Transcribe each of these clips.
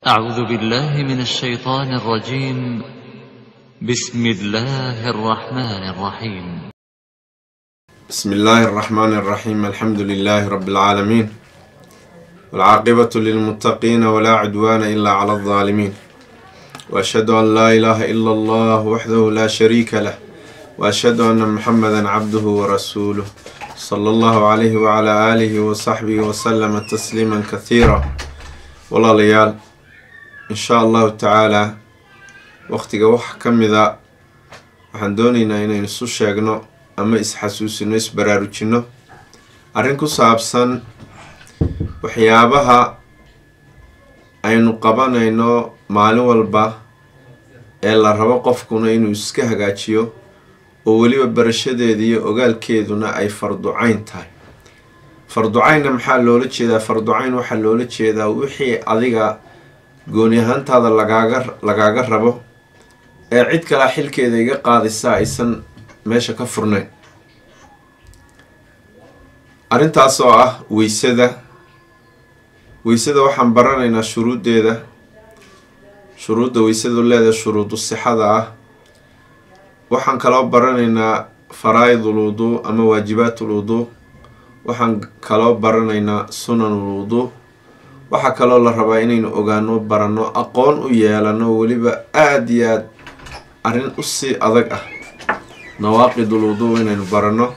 أعوذ بالله من الشيطان الرجيم بسم الله الرحمن الرحيم بسم الله الرحمن الرحيم الحمد لله رب العالمين والعاقبة للمتقين ولا عدوان إلا على الظالمين وأشهد أن لا إله إلا الله وحده لا شريك له وأشهد أن محمدا عبده ورسوله صلى الله عليه وعلى آله وصحبه وسلم تسليما كثيرا walaalayaal insha allahu tacaalaa waqtiga wax ka mida waxaan dooneynaa inaynu isu sheegno ama isxasuusino isbaraarujino arrin ku saabsan waxyaabaha aynu qabanayno maalin walba ee la rabo qofkuna inuu iska hagaajiyo oo weliba barashadeeda iyo ogaalkeeduna ay farducayn tahay farducaynna maxaa loola jeedaa farducayn waxaa loola jeedaa wixii adiga gooni ahaantaada lagaaga lagaaga rabo ee cid kalea xilkeeda iga qaadisa aysan meesha ka furnayn arrintaas oo ah weysada weysada waxaan baranaynaa shuruuddeeda shuruudda weysadu leedahay shuruudu sixada ah waxaan kaloo baranaynaa faraa-idul wuduu ama waajibaatul wuduu waxaan kaloo baranaynaa sunanul wuduu waxaa kaloo la rabaa inaynu ogaano baranno aqoon u yeelano weliba aada iyo aada arrin usii adag ah nawaaqidul wuduu inaynu baranno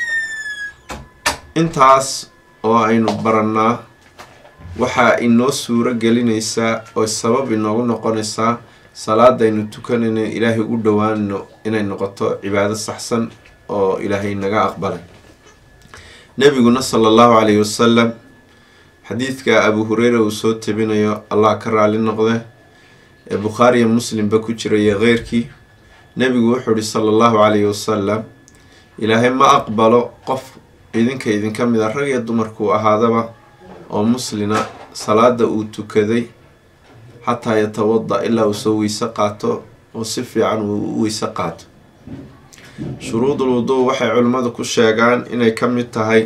intaas oo aynu barannaa waxaa inoo suuro gelinaysaa oo sabab inoogu noqonaysaa salaada aynu tukanayno ilaahay u dhowaano inay noqoto cibaado saxsan oo ilaahay naga aqbalay nebiguna sala allahu calayhi wasalam xadiidka abu hureyra uu soo tabinayo allah ka raali noqde ee bukhaariya muslimba ku jira iyo keyrkii nebigu wuxuu ihi sala allahu calayhi wasalam ilaahay ma aqbalo qof idinka idinka mid a rag iyo dumarkuu ahaadaba oo muslina salaada uu tukaday xataa yatawada ilaa uu soo weyse qaato oo si fiican uu u weyse qaato shuruudul wuduu waxay culimmadu ku sheegaan inay ka mid tahay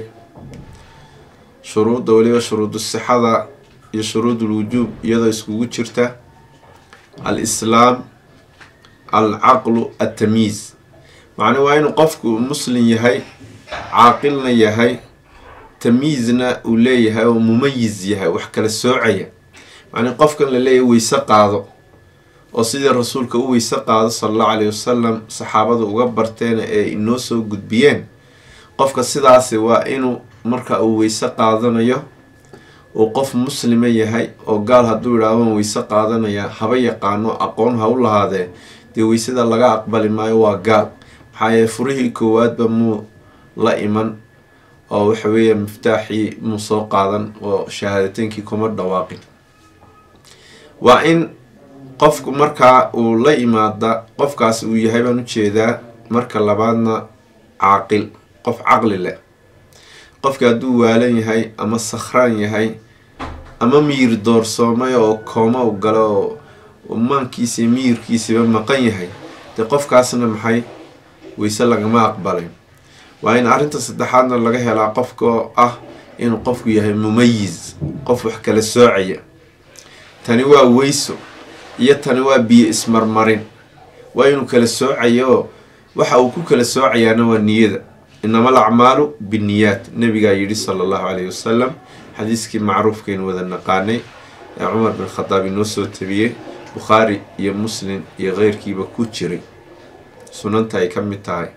shuruudda weliba shuruudu sixada iyo shuruudul wujuub iyadoo iskugu jirta al islaam al caqlu attamyiis macnaa waa inuu qofku muslim yahay caaqilna yahay tamyiizna uu leeyahay oo mumayiz yahay wax kala soocaya macnii qofkan la leeyahay weyse qaado oo sidii rasuulka u weyse qaado sala allahu calayhi wasalam saxaabadu uga barteen ee inoo soo gudbiyeen qofka sidaasi waa inuu marka uu weyse qaadanayo uu qof muslima yahay oo gaal hadduu yidhaah waan weyse qaadanaya haba yaqaano aqoon ha u lahaadee dee weysada laga aqbali maayo waa gaal maxaa yeele furihii koowaadba muu la iman oo waxa weeye miftaaxii muu soo qaadan oo shahaadateynkii kuma dhawaaqin waa in qofku markaa uu la yimaada qofkaas uu yahay baan ujeedaa marka labaadna caaqil qof caqli leh qofka hadduu waalan yahay ama sakhraan yahay ama miyir doorsoomay oo kooma u galo oo maankiisa iyo miyirkiisiba maqan yahay dee qofkaasna maxay weyse lagama aqbalay waa in arrinta saddexaadna laga helaa qofkaoo ah inuu qofku yahay mumayiz qof wax kala soocaya tani waa weyso iyo tani waa biyo ismarmarin waa inuu kala soocayo waxa uu ku kala soocayaana waa niyada inama al acmaalu binniyaat nabigaa yidhi sala allahu calayhi wasalam xadiiskii macruufkaynu wada naqaanay ee cumar bin khadaab inoo soo tabiyey bukhaari iyo muslim iyo keyrkiiba ku jiray sunanta ay ka mid tahay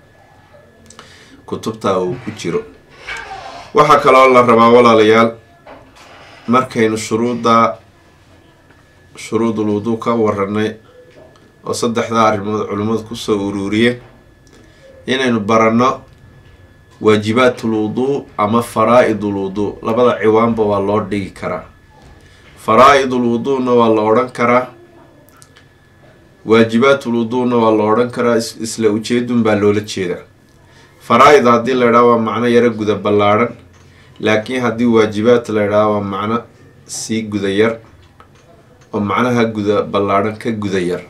kutubtaa uu ku jiro waxaa kaloo la rabaa walaalayaal markaynu shuruudda shuruudul wuduu ka waranay oo saddexdaa arrimood culimmadu kusoo uruuriyeen inaynu baranno waajibaatul wuduu ama faraa-idul wuduu labada ciwaanba waa loo dhigi karaa faraa-idul wuduuna waa la odhan karaa waajibaatul wuduuna waa la odhan karaa isla ujeedun baa loola jeedaa faraa-id haddii la idhaha waa macno yaro guda ballaadhan laakiin haddii waajibaat la idhaha waa macno sii guda yar oo macnaha guda ballaadhan ka guda yar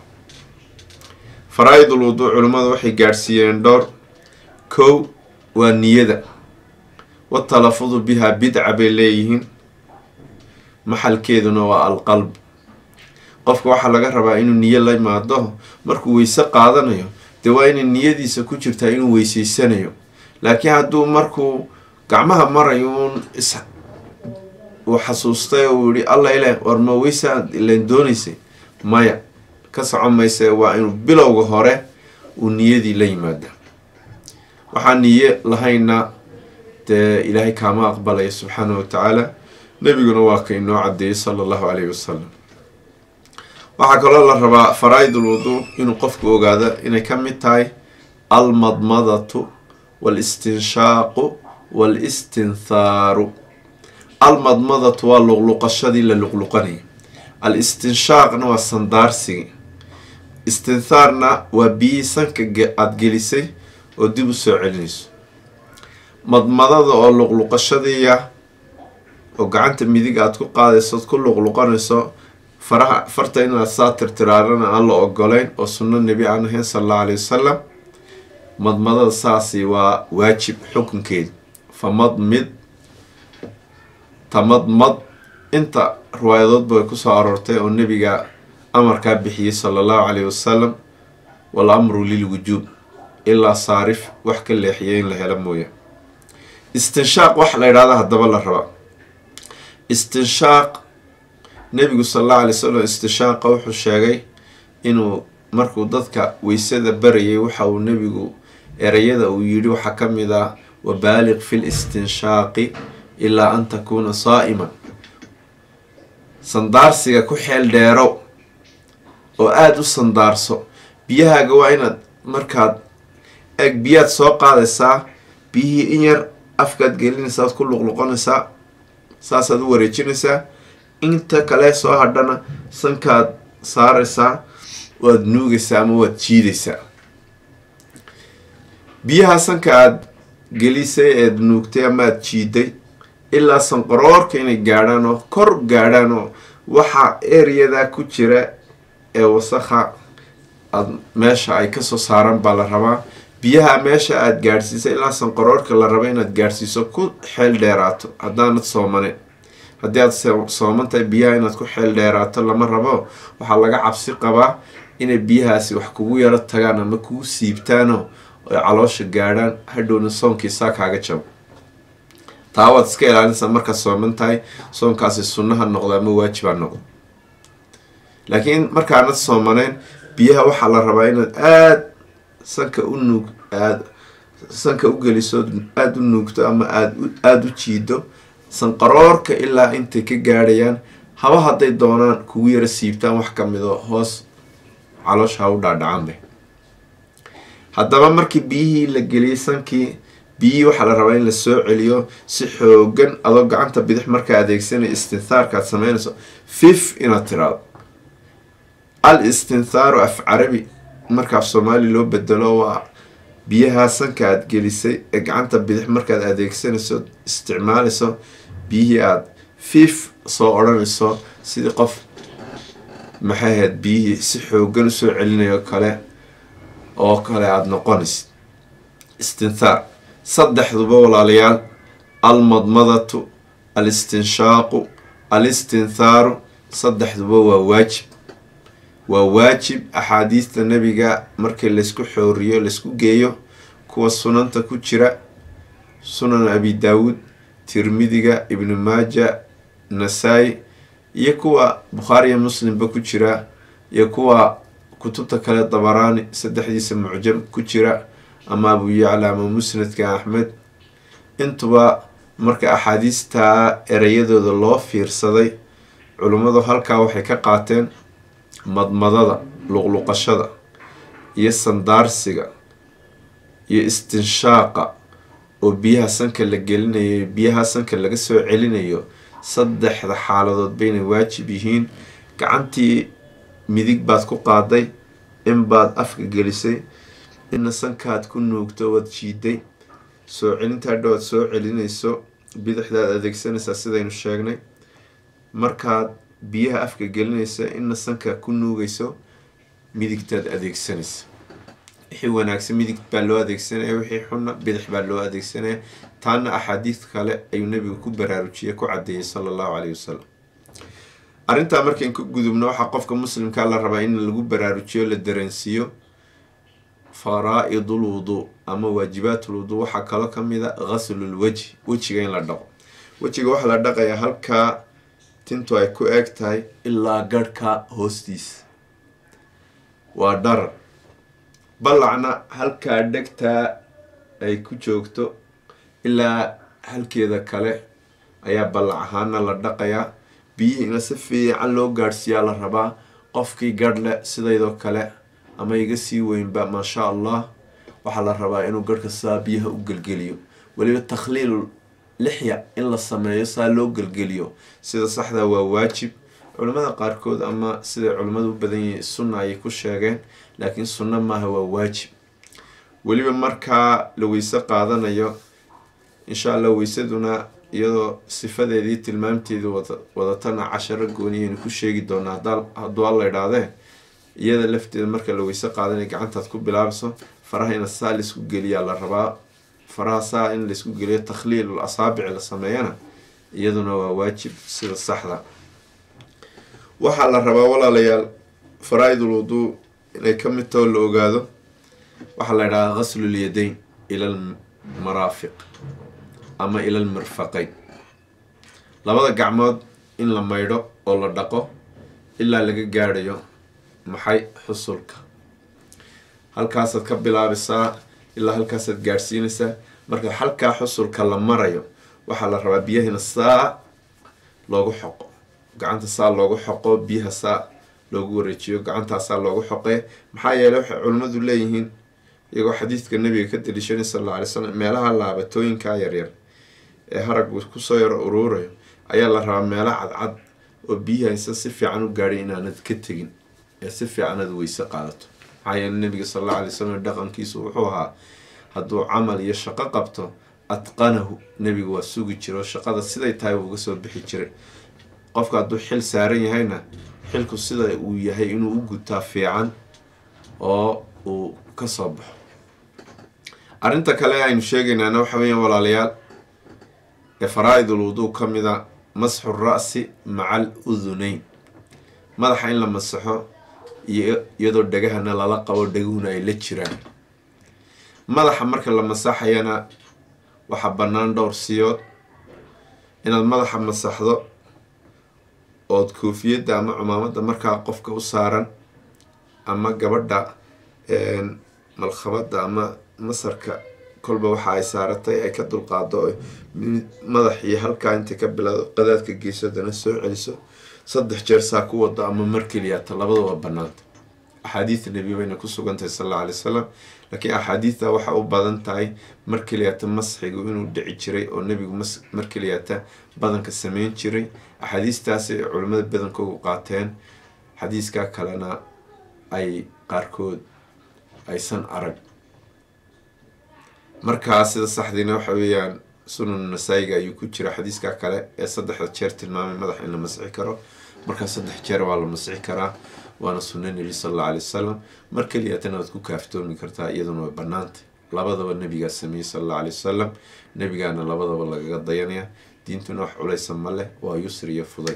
faraa-idul wuduu culimmadu waxay gaadhsiiyeen dhowr kow waa niyada watalafudu bihaa bidca bay leeyihiin maxalkeeduna waa alqalb qofka waxaa laga rabaa inuu niyo la imaado markuu weyse qaadanayo dee waa inay niyadiisa ku jirtaa inuu weyseysanayo laakiin hadduu markuu gacmaha marayo uun is uu xasuustay oo uu yihi alla ileh war ma weysaad ilan doonaysay maya ka socon mayse waa inuu bilowga hore uu niyadii la yimaada waxaa niye lahayna dee ilaahay kaama aqbalaya subxaana wa tacaala nebiguna waa ka inoo cadeeyey sala allahu calayhi wasalam waxaa kaloo la rabaa faraa-idul wuduu inuu qofku ogaado inay ka mid tahay almadmadatu waalistinshaaqu waalistinthaaru almadmadatu waa luqluqashadii la luqluqanaya al-istinshaaqna waa sandaarsigii istinthaarna waa biyihii sanka aada gelisay oo dib u soo celinayso madmadada oo luqluqashadiiya oo gacanta midig aada ku qaadayso ood ku luqluqanayso faraha farta inaad saa tirtiraarana aan la ogoleyn oo sunno nebi aan ahayn sala allahu alayhi wasalam madmadada saasi waa waajib xukunkeeda famadmid tamadmad inta riwaayadoodba way kusoo aroortay oo nebiga amarkaa bixiyey sala allahu calayhi wasalam wal amru lilwujuub ilaa saarif wax ka leexiyay in la helo mooya istinshaaq waxa la yidhahda haddaba la rabaa istinshaaq nebigu sala allahu alay wasalam istinshaaqa wuxuu sheegay inuu markuu dadka weysada barayay waxa uu nebigu ereyada uu yidhi waxaa ka mid ah wabaaliq fi listinshaaqi ilaa an takuuna saa'iman sandaarsiga ku xeel dheerow oo aada u sandaarso biyahaaga waa inaad markaad eeg biyaad soo qaadaysaa biyihii in yar afkaad gelinaysaa ad ku luqluqanaysaa saasaad u wareejinaysaa inta kale soo hadhana sankaad saaraysaa waad nuugaysaa ama waad jiidaysaa biyaha sanka aada gelisay eed nuugtay ama aada jiiday ilaa sanqaroorka inay gaadhaan oo kor gaadhaan oo waxa eryadaa ku jira ee wasakha aad meesha ay kasoo saaran baa la rabaa biyaha meesha aada gaadhsiisay ilaa sanqaroorka la raba inaad gaadhsiiso ku xeel dheeraato haddaanad soomaneyn haddii aad sooman tahay biyaha inaad ku xeel dheeraato lama rabo waxaa laga cabsi qabaa inay biyahaasi wax kugu yaro tagaan ama kugu siibtaanoo ay caloosha gaadhaan hadhowna soonkii saa kaaga jabo taa waad iska ilaalinaysaa markaad sooman tahay soonkaasi sunnaha noqdo ama waajiba noqdo laakiin markaanad soomaneyn biyaha waxaa la rabaa inaad aada sanka u nuug aad sanka u geliso aada u nuugto ama aad aada u jiido sanqaroorka ilaa intay ka gaadhayaan haba hadday doonaan kugu yaro siibtaan wax ka mido hoos caloosha ha u dhaadhacanbe haddaba markii biyihii la geliyay sankii biyihii waxaa la rabaa in la soo celiyo si xoogan adoo gacanta bidix markaa adeegsanaya istinthaarka aad sameynayso fif inaad tiraado al istinthaaru af carabi marka af soomaali loo bedelo waa biyaha sanka aada gelisay ee gacanta bidix markaad adeegsanayso isticmaalayso biyihii aada fif soo odhanayso sidii qof maxay ahayd biyihii si xoogan usoo celinayo kale oo kale aada noqonaysid istinthaar saddexduba walaalayaal almadmadatu alistinshaaqu alistinthaaru saddexduba waa waajib waa waajib axaadiista nebiga markii laysku xooriyo laysku geeyo kuwa sunanta ku jira sunan abi daawuud tirmidiga ibnu maaja nasaa-i iyo kuwa bukhaariya muslimba ku jira iyo kuwa kutubta kale dabaraani saddexdiisa mucjam ku jira ama abu yacla ama musnadka axmed intuba marka axaadiistaa ereyadooda loo fiirsaday culummadu halkaa waxay ka qaateen madmadada luqluqashada iyo sandaarsiga iyo istinshaaqa oo biyaha sanka la gelinayo biyaha sanka laga soo celinayo saddexda xaaladood baynay waajib yihiin gacantii midig baad ku qaaday in baad afka gelisay inna sankaad ku nuugto waad jiiday soo celinta hadhow aad soo celinayso bidixdaad adeegsanaysaa sidaynu sheegnay markaad biyaha afka gelinaysa inna sanka ku nuugayso midigtaad adeegsanaysa wixii wanaagsan midig baa loo adeegsanaya wixii xunna bidix baa loo adeegsanaya taana axaadiid kale ayuu nabigu ku baraarujiyay ku cadeeyay sala allahu caleyhi wasalam arrintaa markayn ka gudubno waxaa qofka muslimkaa la rabaa in lagu baraarujiyo la dareensiiyo faraa-idul wuduu ama waajibaat ulwuduu waxaa kaloo ka mid a ghaslul wejhi wejiga in la dhaqo wejiga waxaa la dhaqayaa halkaa tintu ay ku eeg tahay ilaa garhka hoostiisa waa dharar ballacna halkaa dhegtaa ay ku joogto ilaa halkeeda kale ayaa ballac ahaana la dhaqayaa biyihiina si fiican loo gaadhsiiyaa la rabaa qofkii garh leh sidaydoo kale ama iga sii weynba maasha allah waxaa la rabaa inuu garhka saa biyaha u gelgeliyo weliba takhliil lixya in la sameeyo saa loo gelgeliyo sida saxda waa waajib culimmada qaarkood ama siday culimmadu u badan yihiin sunna ayay ku sheegeen laakiin sunno maaha waa waajib weliba markaa la weyse qaadanayo insha allah weysaduna iyadoo sifadeedii tilmaamteedii wadatana casharo gooniyaynu ku sheegi doonaa hadduu alla idhaahdee iyada lafteeda marka la weyse qaadanay gacantaad ku bilaabayso faraha ina saa laisku geliyaa la rabaa faraha saa in laisku geliyo takhliilul asaabici la sameeyana iyaduna waa waajib sida saxda waxaa la rabaa walaalayaal faraa-idul wuduu inay ka mid taho la ogaado waxaa la idhahdaa ghaslul yadayn ila almaraafiq ama ila almirfaqayn labada gacmood in la maydho oo la dhaqo ilaa laga gaadhayo maxay xusulka halkaasaad ka bilaabaysaa ilaa halkaasaad gaadhsiinaysaa marka halkaa xusulka la marayo waxaa la rabaa biyahina saa loogu xoqo gacanta saa loogu xoqo biyaha saa loogu wareejiyo gacantaasaa loogu xoqee maxaa yeeley waxay culimmadu leeyihiin iyagoo xadiidka nabiga ka daliishanay sal alla alay slam meelaha laabatooyinkaa yaryar ee haraggu kusoo yaro uruurayo ayaa la rabaa meelo cadcad oo biyahaysa si fiican u gaadhay inaanad ka tegin ee si fiican aad weyse qaadato maxaa yeele nabiga sal alla alay slam dhaqankiisu wuxuu ahaa hadduu camal iyo shaqo qabto atqanahu nebigu waa sugi jiro shaqada siday tahay uu uga soo bixi jiray qofka hadduu xil saaran yahayna xilku sida uu yahay inuu u gutaa fiican oo uu kasoo baxo arrinta kale aynu sheegaynaana waxa weeyaan walaalayaal ee faraa-idul wuduu ka mida masxu ra-si maca al uduneyn madaxa in la masaxo iyo iyadoo dhegahana lala qabo dheguhuna ay la jiraan madaxa marka la masaxayana waxaa bannaan dhowr siyood inaad madaxa masaxdo ood koofiyadda ama cumaamadda markaa qofka u saaran ama gabadha malkhabadda ama masarka kolba waxa ay saaratay ay ka dulqaado madax iyo halkaa intay ka bilaado qadaadka geyso haddana soo celiso saddex jeer saa ku wado ama mar keliyaata labada waa banaanta axaadiida nebi bayna ku sugantahay sal alla alay wasalam laakiin axaadiidta waxa u badan tahay mar keliyaata masxigu inuu dhici jiray oo nebigu mar keliyaata badanka sameyn jiray axaadiistaasi culimmada badankoogu qaateen xadiiskaa kalena ay qaarkood aysan arag markaa sida saxdiina waxa weeyaan sunan nasaa-iga ayuu ku jira xadiiskaa kale ee saddexda jeer tilmaamay madax in la masixi karo markaa saddex jeer waa la masixi karaa waana sunna nebi sal alla alay wasalam mar keliyaatana waad ku kaaftoomi kartaa iyaduna way banaantay labadaba nebigaa sameeyey sal alla alay wasalam nebigaana labadaba lagaga dayanaya diintuna wax culaysa ma leh waa yusri iyo fuday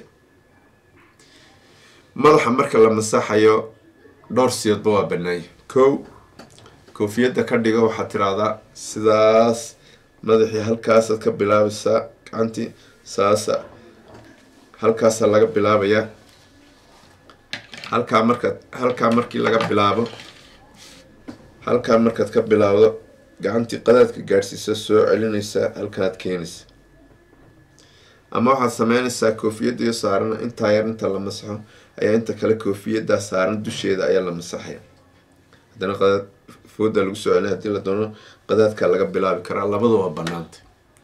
madaxa marka la masaxayo dhowr siyoodba waa banaanya kow koofiyadda ka dhigo waxaad tiraahdaa sidaas madaxii halkaasaad ka bilaabaysaa gacantii saasa halkaasaa laga bilaabayaa halkaa markaad halkaa markii laga bilaabo halkaa markaad ka bilaabdo gacantii qadaadka gaadhsiisa soo celinaysaa halkanaad keenaysa ama waxaad sameynaysaa koofiyaddiio saaran intaa yar inta la masaxo ayaa inta kale koofiyaddaa saaran dusheeda ayaa la masaxaya haddana qadaad fooda lagu soo celin hadii la doono qadaadkaa laga bilaabi karaa labada waa banaanta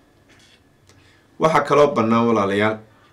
waxaa kaloo bannaan walaalayaal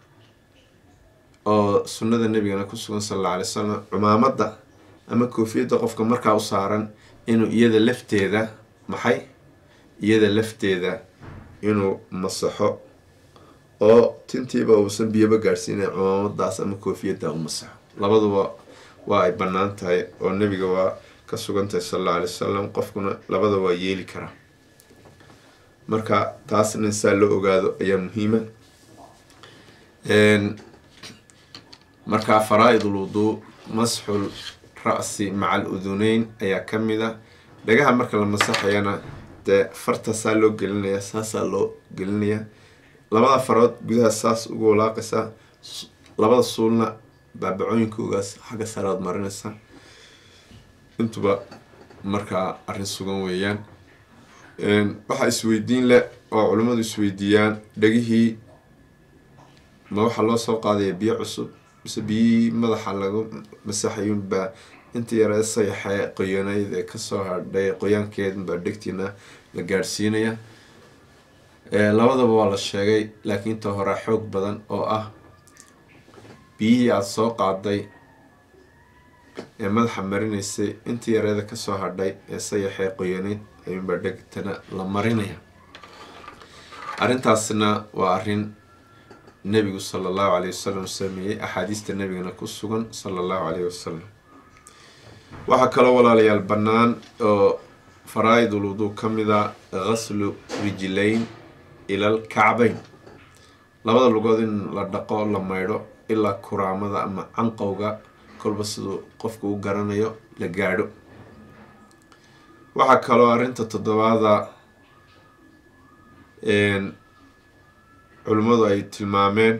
oo sunnada nabigana ku sugan sal alla alay salam cumaamadda ama koofiyadda qofka markaa u saaran inuu iyada lafteeda maxay iyada lafteeda inuu masaxo oo tintiiba uusan biyaba gaadhsiinay cumaamadaas ama koofiyadda u masaxo labaduba waa ay bannaan tahay oo nebiga waa ka sugantahay sal alla alay wasalam qofkuna labada waa yeeli karaa marka taasna in saa loo ogaado ayaa muhiima markaa faraa-idul wuduu masxul ra-si maca al uduneyn ayaa ka mid a dhagaha marka la masaxayana dee fartaasaa loo gelinaya saasaa loo gelinaya labada farood gudaha saas ugu walaaqaysaa labada suulna baabacooyinkoogaas xagga saraad marinaysa intuba markaa arrin sugan weeyaan waxaa isweydiin leh oo culimmadu isweydiiyaan dhegihii ma waxaa loo soo qaadaya biyo cusub mise biyihii madaxa lagu masaxayunbaa inta yaree sayaxee qoyanayd ee kasoo hadhay qoyaankeedunbaa dhegtiina la gaadhsiinaya labadaba waa la sheegay laakiin inta horaa xoog badan oo ah biyihii aada soo qaaday ee madaxa marinaysay inta yareeda kasoo hadhay ee sayaxee qoyanayd ayuunbaa dhegtana la marinaya arrintaasna waa arrin nebigu sala allahu caleyhi wasalam sameeyey axaadiista nebigana ku sugan sala allahu caleyhi wasalam waxaa kaloo walaalayaal bannaan oo faraa-idul wuduu ka mid a ghaslu rijlayn ilal kacbayn labada lugood in la dhaqo la maydho ilaa kuraamada ama canqowga kolba siduu qofku u garanayo la gaadho waxaa kaloo arrinta toddobaada culimmadu ay tilmaameen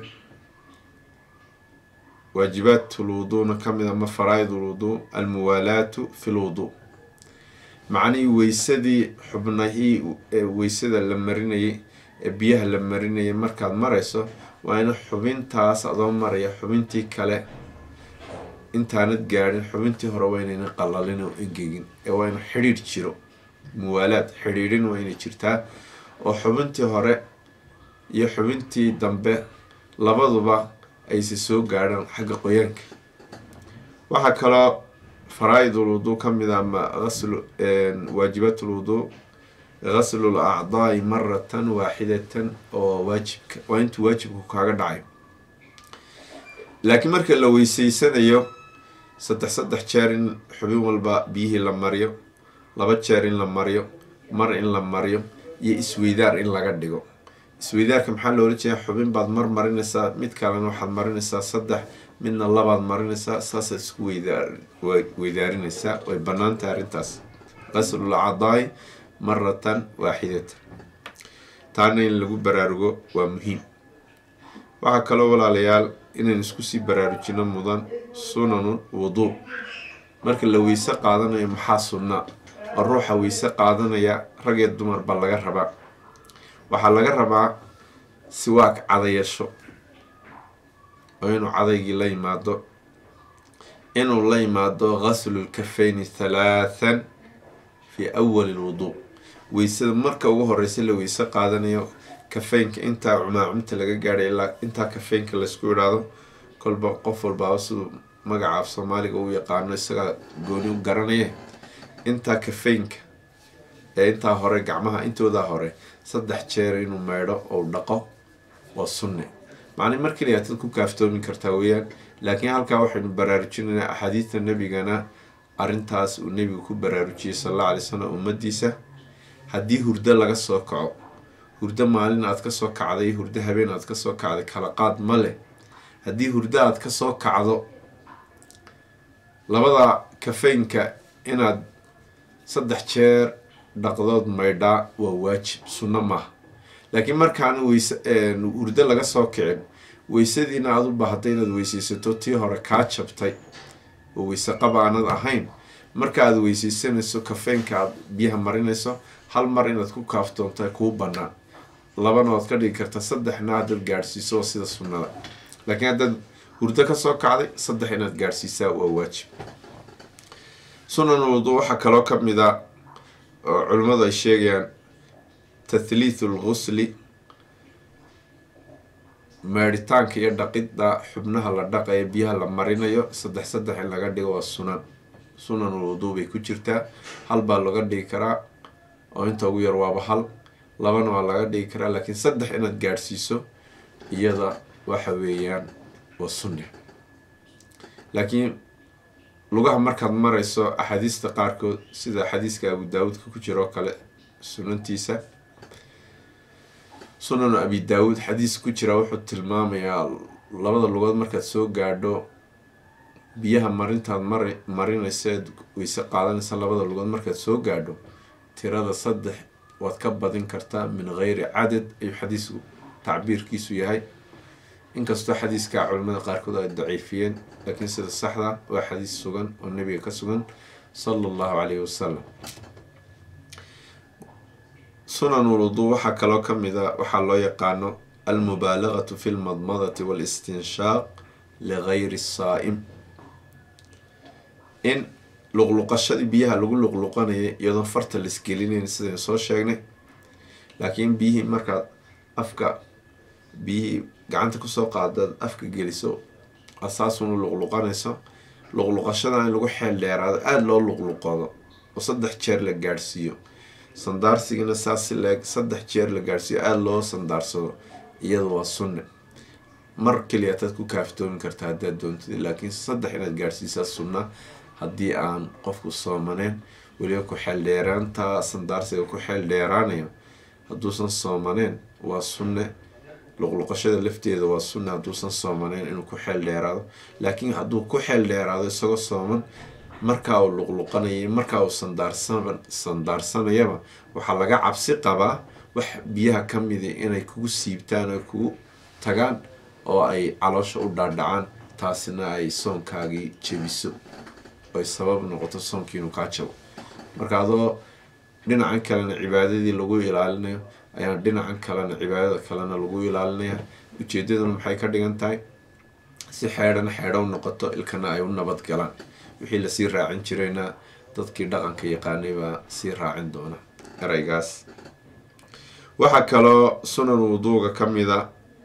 waajibaadul wuduuna ka mid ama faraa-idul wuduu almuwaalaatu fi lwuduu macnihii weysadii xubnahii weysada la marinayay ee biyaha la marinayay markaad marayso waa in xubintaas adoo maraya xubintii kale intaanad gaadhin xubintii hore waa inayna qalalin oo engegin ee waa inu xidhiidh jiro muwaalaad xidhiidhin waa inay jirtaa oo xubintii hore iyo xubintii dambe labaduba ayse soo gaadhaan xagga qoyaanka waxaa kaloo faraa-idul wuduu ka mid a ama aslu waajibatul wuduu ghaslul acdaai maratan waaxidatan oo waajibka waa intuu waajibku kaaga dhacayo laakiin marka la weyseysanayo saddex saddex jeer in xubin walba biyihii la mariyo laba jeer in la mariyo mar in la mariyo iyo isweydaar in laga dhigo isweydaarka maxaa loola jeedaa xubin baad mar marinaysaa mid kalena waxaad marinaysaa saddex midna labaad marinaysaa saasaad isku weydaar weydaarinaysaa way banaantahay arrintaas qaslul acdaai maratan waaxidatan taana in lagu baraarugo waa muhiim waxaa kaloo walaalayaal inaan isku sii baraarujino mudan sunanu wuduu marka la weyse qaadanayo maxaa sunnaa oo ruuxa weyse qaadanaya rag iyo dumar baa laga rabaa waxaa laga rabaa siwaag cadayasho oo inuu cadaygii la yimaado inuu la yimaado ghaslulkafeyni thalaathan fii awali lwuduu weysada marka ugu horeysa la weyse qaadanayo kafeynka intaa cumaacumta laga gaadhay ilaa intaa kafeynka laysku idhaado kolba qof walbaaba siduu magaca af soomaaliga u yaqaano isagaa gooni u garanaya intaa kafeynka ee intaa hore gacmaha intoodaa hore saddex jeer inuu meydho ou dhaqo waa sunne macnii markaliya tad ku kaaftoomi kartaa weeyaan laakiin halkaa waxaynu baraarujinaynaa axaadiista nebigana arrintaas uu nebigu ku baraarujiyey sal alla alay slam ummadiisa haddii hurdo laga soo kaco hurdo maalin aad kasoo kacday hurdo habeen aad kasoo kacday kala qaad ma leh haddii hurdo aad kasoo kacdo labada kafeynka inaad saddex jeer dhaqdood maydhaa waa waajib sunno maaha laakiin markaan weyse hurdo laga soo kicin weysadiina aad u baahday inaad weyseysato tii hore kaa jabtay oo weyse qaba aanad ahayn marka aad weyseysanayso kafeynka aad biyaha marinayso hal mar inaad ku kaaftoonta kuu banaan labana waad ka dhigi kartaa saddexna haddaad gaadhsiiso waa sida sunnada laakiin haddaad hurdo kasoo kacday saddex inaad gaadhsiisaa waa waajib sunan wudu waxaa kaloo ka mid a oo culimmadu ay sheegayaan tathliithu lghusli meedhitaanka iyo dhaqidda xubnaha la dhaqayo biyaha la marinayo saddex saddex in laga dhigo waa sunan sunan wuduu bay ku jirtaa hal baa laga dhigi karaa oo inta ugu yar waaba hal labana waa laga dhigi karaa laakiin saddex inaad gaadhsiiso iyada waxa weeyaan waa sunne laakiin lugaha markaad marayso axaadiista qaarkood sida xadiiska abu daawuudka ku jira oo kale sunantiisa sunanu abi daawuud xadiis ku jira wuxuu tilmaamayaa labada lugood markaad soo gaadho biyaha marintaad mari marinaysa eed weyse qaadanaysa labada lugood markaad soo gaadho tirada saddex waad ka badin kartaa min geyri cadad ayuu xadiisku tacbiirkiisu yahay inkastoo xadiiskaa culimada qaarkood ay daciifiyeen laakiin sida saxda waa xadiis sugan oo nabiga ka sugan sala allahu calayhi wasalam sunan uluduu waxaa kaloo ka mid a waxaa loo yaqaano almubaalagatu fi lmadmadati waalistinshaaq ligayri saa'im in luqluqashadii biyaha lagu luqluqanayay iyadoon farta laisgelinayn sidaynu soo sheegnay laakiin biyihii markaad afka biyihii gacanta kusoo qaadaad afka geliso asaasunu luqluqanayso luqluqashada in lagu xeel dheeraado aada loo luqluqado oo saddex jeer la gaadhsiiyo sandaarsigana saas si leeg saddex jeer la gaadhsiiyo aada loo sandaarsado iyada waa sunne mar keliya ataad ku kaaftoomi kartaa haddaad doontid laakiin saddex inaad gaadhsiisaa sunna haddii aan qofku soomaneen weliba ku xeel dheeraanta sandaarsiga ku xeel dheeraanayo hadduusan soomaneen waa sunne luqluqashada lafteeda waa sunne hadduusan soomaneen inuu ku xeel dheeraado laakiin hadduu ku xeel dheeraado isagoo sooman markaa uu luqluqanayay markaa uu sandaarsan sandaarsanayaba waxaa laga cabsi qabaa wax biyaha ka midi inay kugu siibtaan oo kugu tagaan oo ay caloosha u dhaadhacaan taasina ay soonkaagii jebiso ay sabab noqoto soonkii inuu kaa jabo marka adoo dhinacan kalena cibaadadii lagu ilaalinayo ayaan dhinacan kalena cibaadada kalena lagu ilaalinaya ujeedaduna maxay ka dhigan tahay si xeedhana xeedho u noqoto ilkana ay u nabad galaan wixii lasii raacin jirayna dadkii dhaqanka yaqaanay baa sii raacin doona ereygaas waxaa kaloo sunan wuduuga ka mida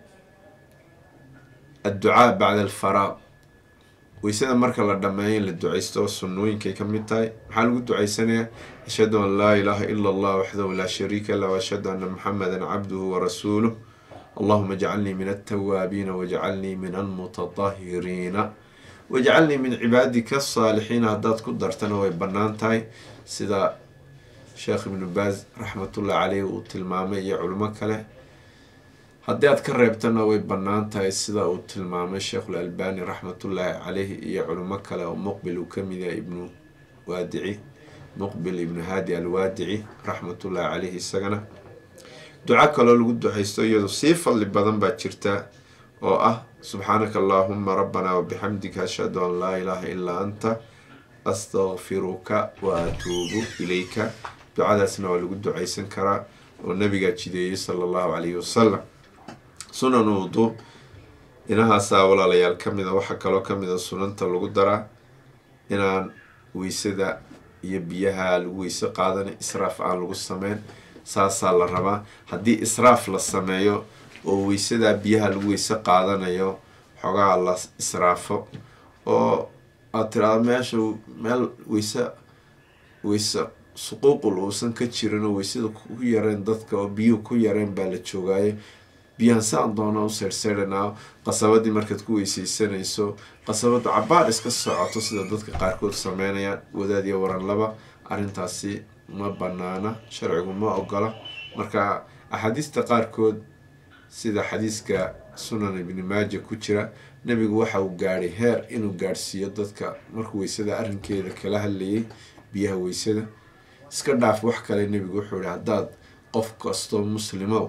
adducaa bacda alfaraaq weysada marka la dhammeeyo in la duceysto sunnooyinkay ka mid tahay maxaa lagu duceysanayaa ashhadu an laa ilaaha ila allah waxdahu laa shariika lah waashhadu anna muxameda cabduhu warasuuluh allahuma jcalnii min altawaabiina wajcalnii min almutatahiriina wajcalnii min cibaadika asaalixiina haddaad ku dartana way bannaan tahay sida sheekh ibnu baaz raxmatullahi caleyh uu tilmaamay iyo culimo kale haddii aad ka reebtana way bannaan tahay sida uu tilmaamay sheekhul albani raxmatullaahi caleyhi iyo culimo kale oo muqbil uu ka mid yahay ibnu waadici muqbil ibnu haadi alwaadici raxmatullaahi caleyhi isagana duco kaloo lagu duceysto iyadu sii fadli badan baa jirta oo ah subxaanaka allaahuma rabbanaa wabixamdika ashhadu an laa ilaaha ilaa anta astakfiruka wa atuubu ilayka ducadaasna waa lagu duceysan karaa oo nabigaa jideeyey sala allahu calayhi wasalam sunan wudu inahaasaa walaalayaal ka mida waxaa kaloo ka mida sunanta lagu daraa inaan weysada iyo biyaha lagu weyse qaadan israaf aan lagu sameyn saasaa la rabaa haddii israaf la sameeyo oo weysadaa biyaha lagu weyse qaadanayo xogaa la israafo oo aad tiraado meesha meel weyse weyse suquuqul uusan ka jirin oo weysada ku yareen dadka oo biyuhu ku yareen baa la joogaayo biyahan saan doona u seyrseydhanaa qasabadii markaad ku weyseysanayso qasabadu cabaar iska socoto sida dadka qaarkood sameynayaan wadaad iyo waranlaba arrintaasi ma banaana sharcigu ma ogola marka axaadiista qaarkood sida xadiiska sunan ibni maaja ku jira nebigu waxa uu gaadhay heer inuu gaadhsiiyo dadka markuu weysada arrinkeeda kala hadlayay biyaha weysada iska dhaaf wax kale nebigu wuxuu yihi haddaad qof kastoo muslimow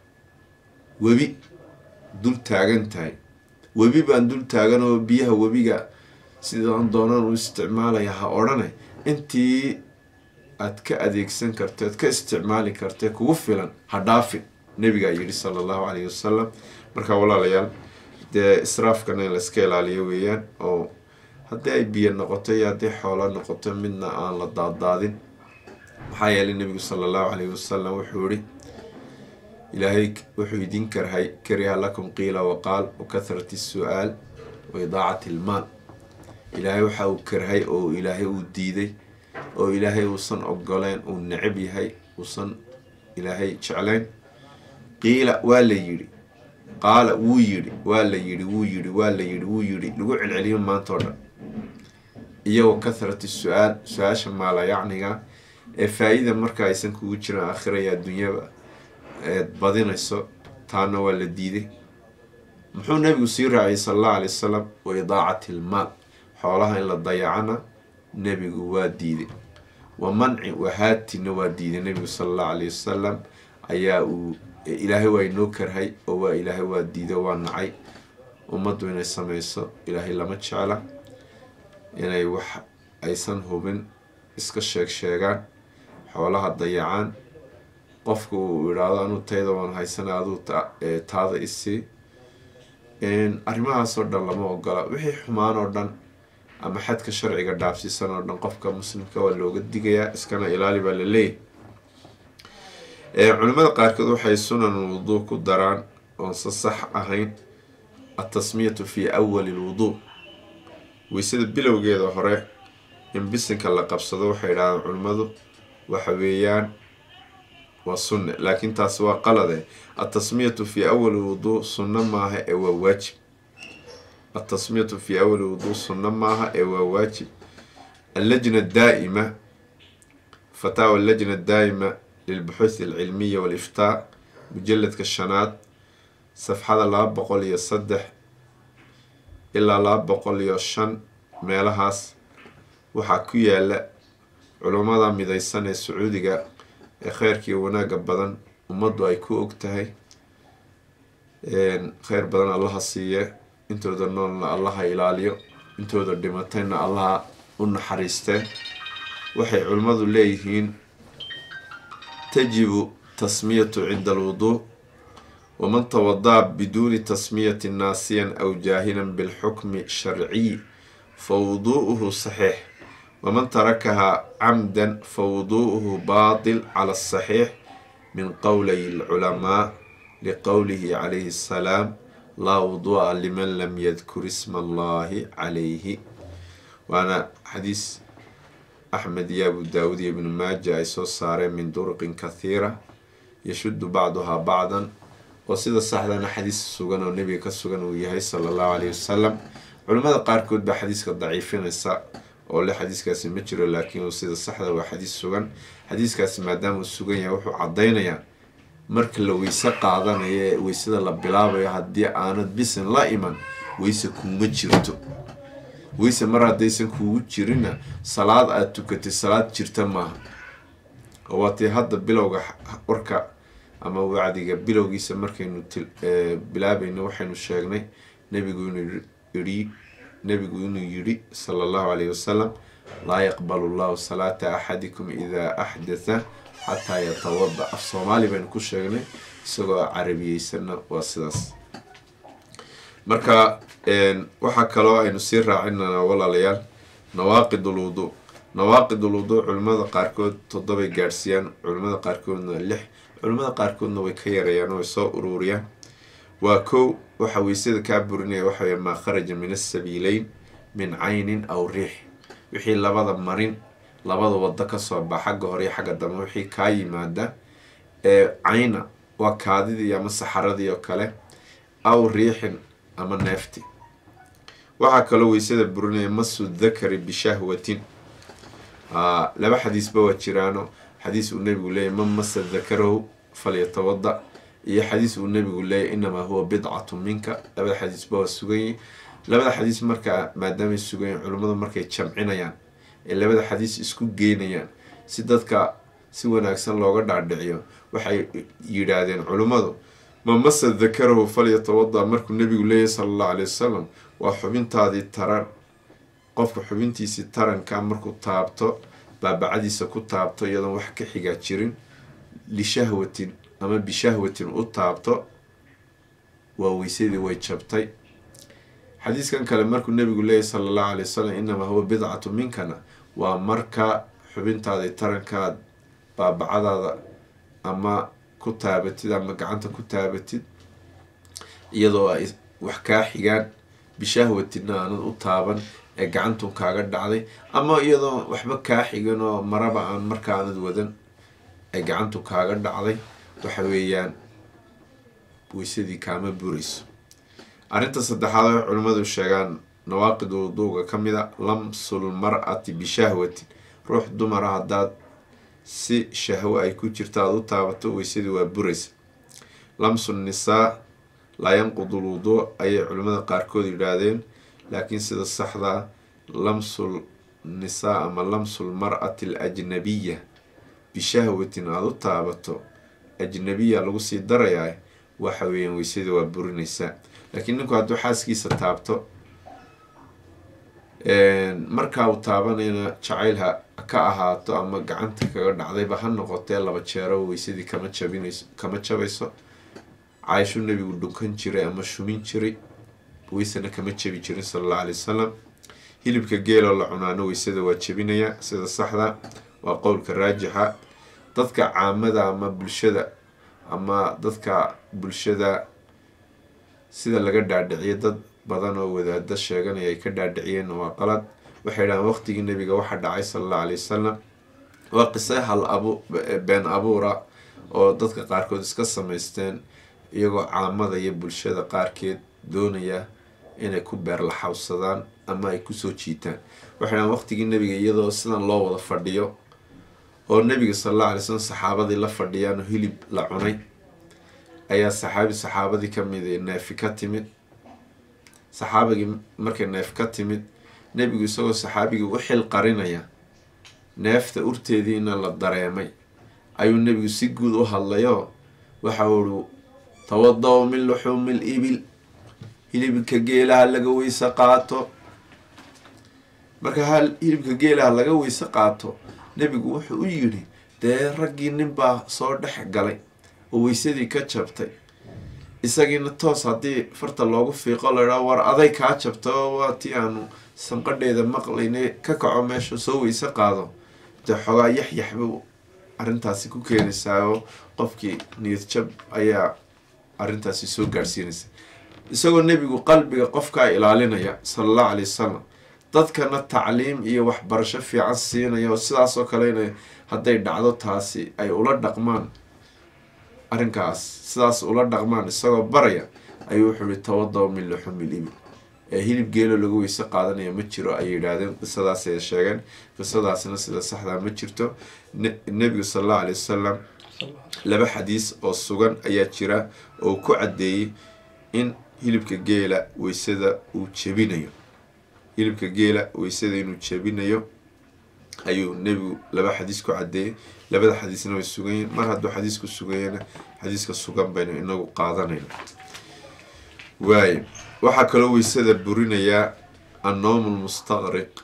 webi dul taagan tahay webi baan dul taagan oo biyaha webiga sidaan doonaan u isticmaalaya ha odhane intii aad ka adeegsan karto aad ka isticmaali kartee kugu filan ha dhaafin nabigaa yidhi sala allahu calayhi wasalam marka walaalayaal dee israafkana in layska ilaaliyo weeyaan oo haddii ay biyo noqoto iyo haddii xoolo noqoto midna aan la daaddaadin maxaa yeelay nebigu sala allahu calayhi wasalam wuxuu yihi ilaahay wuxuu idin karhay kariha lakum qiila waqaal wa kathrati su-aal wa idaacati ilmaal ilaahay waxa uu karhay oo ilaahay uu diiday oo ilaahay uusan ogoleen uu necab yahay uusan ilaahay jeclayn qiila waa la yidhi qaala wuu yidhi waa la yidhi wuu yidhi waa la yidhi wuu yidhi lagu celceliyo maanta oo dhan iyagoo kathrati su-aal su-aasha maalayacniga ee faa-ida marka aysan kugu jiran aakhiraya adduunyaba eed badinayso taana waa la diiday muxuu nabigu sii raaciyay sala allahu alay wasalam wa idaacati ilmaal xoolaha in la dayacana nebigu waa diiday wa manci wahaatina waa diiday nebigu sala allahu alayhi wasalam ayaa uu ilaahay waa inoo karhay oo waa ilaahay waa diiday waa nacay ummaddu inay sameyso ilaahay lama jecla inay wax aysan hubin iska sheeg sheegaan xoolaha dayacaan qofku uu idhaahdo anuu tayda waan haysana aduu taada isii arrimahaasoo dhan lama ogola wixii xumaan oo dhan ama xadka sharciga dhaafsiisan oo dhan qofka muslimka waa looga digayaa iskana ilaali baa la leeyahy culimada qaarkood waxay sunan wuduu ku daraan oonse sax ahayn atasmiyatu fi awali lwuduu weysada bilowgeeda hore in bisinka la qabsado waxay idhahdaan culimmadu waxa weeyaan waa sunne laakiin taasi waa qalade atasmiyatu fi awali wuduu sunno maaha ee waa waajib atasmiyatu fi awali wuduu sunno maaha ee waa waajib allajna daa'ima fataawa allajna daa'ima lilbuxuuthi alcilmiya waliftaa mujaladka shanaad safxada laba boqol iyo saddex ilaa laba boqol iyo shan meelahaas waxaa ku yaala culummada midaysan ee sacuudiga ee kheyrkii wanaagga badan ummaddu ay ku og tahay kheyr badan allaha siiye intooda noolna allaha ilaaliyo intooda dhimatayna allaha u naxariistee waxay culimmadu leeyihiin tajibu tasmiyatu cinda alwuduu waman tawadaa biduuni tasmiyati naasiyan aw jaahilan bilxukmi sharciy fa wuduu'uhu saxiix waman tarakahaa camdan fa wuduu'uhu baatil cala asaxiix min qowlay alculamaa liqowlihi calayhi assalaam laa wuduu'a liman lam yadkur isma allahi calayhi waana xadiis axmed iyo abu daawud iyo ibnu maaja ay soo saareen min duruqin kathiira yashuddu bacduhaa bacdan oo sida saxdana xadiis sugan oo nebiga ka sugan uu yahay sala allahu calayhi wasalam culimmada qaarkood baa xadiiska daciifinaysa oo le xadiiskaasi ma jiro laakiin sida saxda waa xadiis sugan xadiiskaasi maadaama uu sugan yahay wuxuu caddaynayaa marka la weyse qaadanayo ee weysada la bilaabayo haddii aanad bisin la iman weyse kuuma jirto weyse mar haddaysan kuugu jirinna salaad aada tukatay salaad jirta maaha oo waatii hadda bilowga warka ama wacdiga bilowgiisa markaynu bilaabayno waxaynu sheegnay nebigu inuu yidhi nebigu inuu yidhi sala allahu calayhi wasalam laa yaqbalu llahu salaata axadikum idaa axdatha xataa yatawada af soomaali baynu ku sheegnay isagoo carabiyeysanna waa sidaas marka waxaa kaloo aynu sii raacinanaa walaalayaal nawaaqid ulwuduu nawaaqid ulwuduu culimmada qaarkood toddobay gaadhsiiyaan culimmada qaarkoodna lix culimmada qaarkoodna way ka yareeyaan oo way soo uruuriyaan waa kow waxa weysada kaa burinaya waxa wey maa kharaja min asabiileyn min caynin aw riix wixii labada marin labada wado kasoo bax xagga hore iyo xagga dambe wixii kaa yimaada ee cayna waa kaadidii ama saxaradii oo kale aw riixin ama neefti waxaa kaloo weysada burinaya masu dakari bishahwatin laba xadiisba waa jiraano xadiis uu nebigu leeyahy man masa dakarahu falyatawada iyo xadiis uu nebigu leeyahy inamaa huwa bidcatu minka labada xadiisba waa suganyihin labada xadiis markaa maadaamay suganyihin culimmadu markay jamcinayaan ee labada xadiis isku geynayaan si dadka si wanaagsan looga dhaadhiciyo waxay yidhaahdeen culimmadu ma masa dakarahu falyatawada markuu nebigu leeyahy sala allahu alay wasalam waa xubintaadii taran qofka xubintiisii taranka markuu taabto baabacadiisa ku taabto iyadoon wax ka xigaa jirin lishahwatin ama bishahwatin u taabto waa weysadii way jabtay xadiiskan kale markuu nebigu leeyahy sala allahu alay wasalam inamaa huwa bidcatu minkana waa marka xubintaadii tarankaad baabacadaada ama ku taabatid ama gacanta ku taabatid iyadoo ay wax kaa xigaan bishahwatinna aanad u taaban ee gacantun kaaga dhacday ama iyadoo waxba kaa xigan oo maraba aan markaanad wadan ay gacantu kaaga dhacday waxa weeyaan weysadii kaama burayso arrinta saddexaad oo culimmadu sheegaan nawaaqid wuduuga ka mid a lamsul mar-ati bishahwatin ruux dumara haddaad si shahwo ay ku jirto aada u taabato weysadii waa buraysa lamsu nisaa laa yanqudu lwuduu ayay culimmada qaarkood yidhaahdeen laakiin sida saxdaa lamsul nisaa ama lamsul mar'ati al ajnabiya bishahwatin aada u taabato ajnabiya lagu sii darayaa waxa weeyaan weysada waa burinaysaa laakiin ninku hadduu xaaskiisa taabto markaa uu taabanayna jacayl ha ka ahaato ama gacanta kaga dhacdayba ha noqotee laba jeero weysadii kama jabinayso kama jabayso caaisho nebigu dhunkan jiray ama shumin jiray weysana kama jabi jirin sala allahu alay wasalam hilibka geeloo la cunaano weysada waa jebinayaa sida saxda waa qowlka raajixa dadka caamada ama bulshada ama dadka bulshada sida laga dhaadhiciyo dad badan oo wadaado sheeganaya ay ka dhaadhiciyeen waa qalad waxay dhahaan waqtigii nebiga waxa dhacay sala allahu alay wasalam waa qise hal abu been abuura oo dadka qaarkood iska samaysteen iyagoo caamada iyo bulshada qaarkeed doonaya inay ku beerlaxawsadaan ama ay kusoo jiitaan waxay dhahaan waqtigii nebiga iyadoo sidan loo wada fadhiyo oo nebiga sala allahu alay slam saxaabadii la fadhiyaan oo hilib la cunay ayaa saxaabi saxaabadii ka mid neefi ka timid saxaabigii markay neef ka timid nebigu isagoo saxaabigii u xil qarinaya neefta urteediina la dareemay ayuu nebigu si guud u hadlayoo waxa uu tawada-u min luxuumi l ibil hilibka geelaha laga weyse qaato marka hal hilibka geelaha laga weyse qaato nebigu wuxuu u yidhi dee raggii ninbaa soo dhex galay oo weysadii ka jabtay isagiina toos haddii farta loogu fiiqo la idhaa war aday kaa jabta oo waa tii aanu sanqadheeda maqlayne ka kaco meesha soo weyse qaado dee xoogaa yaxyax buu arrintaasi ku keenaysaa oo qofkii niyad jab ayaa arrintaasi soo gaadhsiinaysa isagoo nebigu qalbiga qofkaa ilaalinaya sala allahu calay wasalam dadkana tacliim iyo waxbarasho fiican siinaya oo sidaas oo kale ina hadday dhacdo taasi ay ula dhaqmaan arrinkaas sidaas ula dhaqmaan isagoo baraya ayuu wuxuu yihi tawada-u min luxumil ibil ee hilib geelo lagu weyse qaadanaya ma jiro ayay yidhaahdeen qisadaas ay sheegeen qisadaasna sida saxdaa ma jirto nebigu sala allahu alay wasalam laba xadiis oo sugan ayaa jira oo ku caddeeyey in hilibka geela weysada uu jebinayo hilibka geela weysada inuu jebinayo ayuu nebigu laba xadiis ku caddeeyey labada xadiisna way sugan yihin mar hadduu xadiisku suganyana xadiiska sugan baynu inagu qaadanayna waayo waxaa kaloo weysada burinayaa annowm lmustaqriq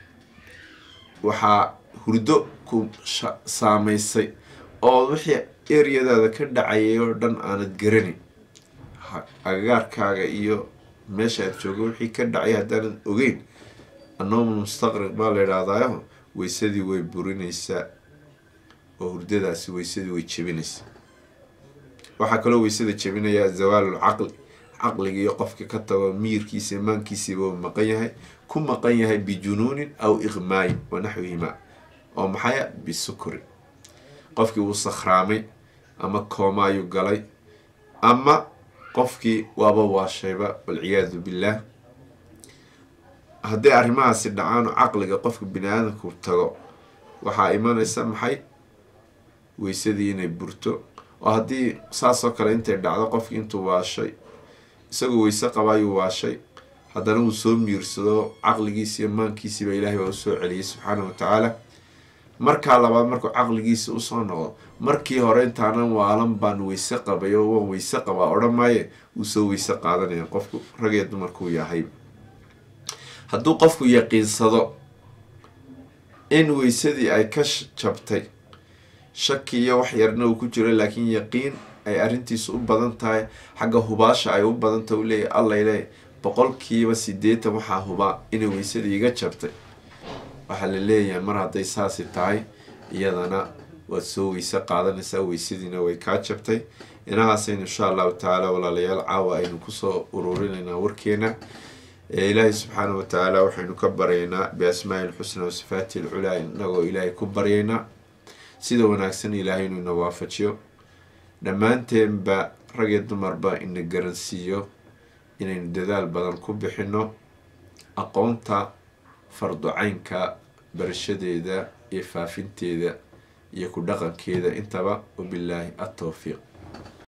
waxaa hurdo ku saameysay oo wixii eryadaada ka dhacayay oo dhan aanad garanin agagaarkaaga iyo meesha aad jooga wixii ka dhacay haddaanad ogeyn annowm lmustaqriq baa la yidhahdaayo weysadii way burinaysaa oo hurdadaasi weysadii way jebinaysaa waxaa kaloo weysada jebinayaa zawaalul caqli caqligiiyo qofka ka tago miyirkiisa imaankiisiiba uu maqan yahay ku maqan yahay bijunuunin aw iqmaayin wa naxwihimaa oo maxaya bisukri qofkii wuu sakhraamay ama kooma ayuu galay ama qofkii waaba waashayba walciyaadu billaah hadday arrimahaasi dhacaan oo caqliga qofka bini aadamku tago waxaa imanaysa maxay weysadii inay burto oo haddii saasoo kale intay dhacdo qofkii intuu waashay isagoo weyse qaba ayuu waashay haddana uu soo miirsado caqligiisi iyo maankiisiiba ilaahay baa usoo celiyay subxaana wa tacaala markaa labaad markuu caqligiisa usoo noqdo markii hore intaanan waalan baan weyse qabay oo waan weyse qabaa odhan maaye wuu soo weyse qaadanaya qofku rag iyo dumarkuu yahay hadduu qofku yaqiinsado in weysadii ay ka jabtay shaki iyo wax yarna uu ku jiro laakiin yaqiin ay arrintiisu u badan tahay xagga hubaasha ay u badan tahay u leeyahy allay leeyahy boqolkiiba siddeetan waxaa hubaa inay weysadii iga jabtay waxaa la leeyahay mar hadday saasi tahay iyadana waad soo weyse qaadanaysaa weysadiina way kaa jabtay inahaasaynu insha allahu tacaala walaalayaal caawa aynu kusoo ururinaynaa warkeena ilaahay subxaana wa tacaala waxaynu ka baryaynaa biasmaai lxusna wasifaati lculaa inagoo ilaahay ku baryaynaa sida wanaagsan ilaahay inuu ina waafajiyo dhammaanteenba rag iyo dumarba ina garansiiyo inaynu dadaal badan ku bixino aqoonta farducaynka barashadeeda iyo faafinteeda iyo ku dhaqankeeda intaba wabilaahi atowfiiq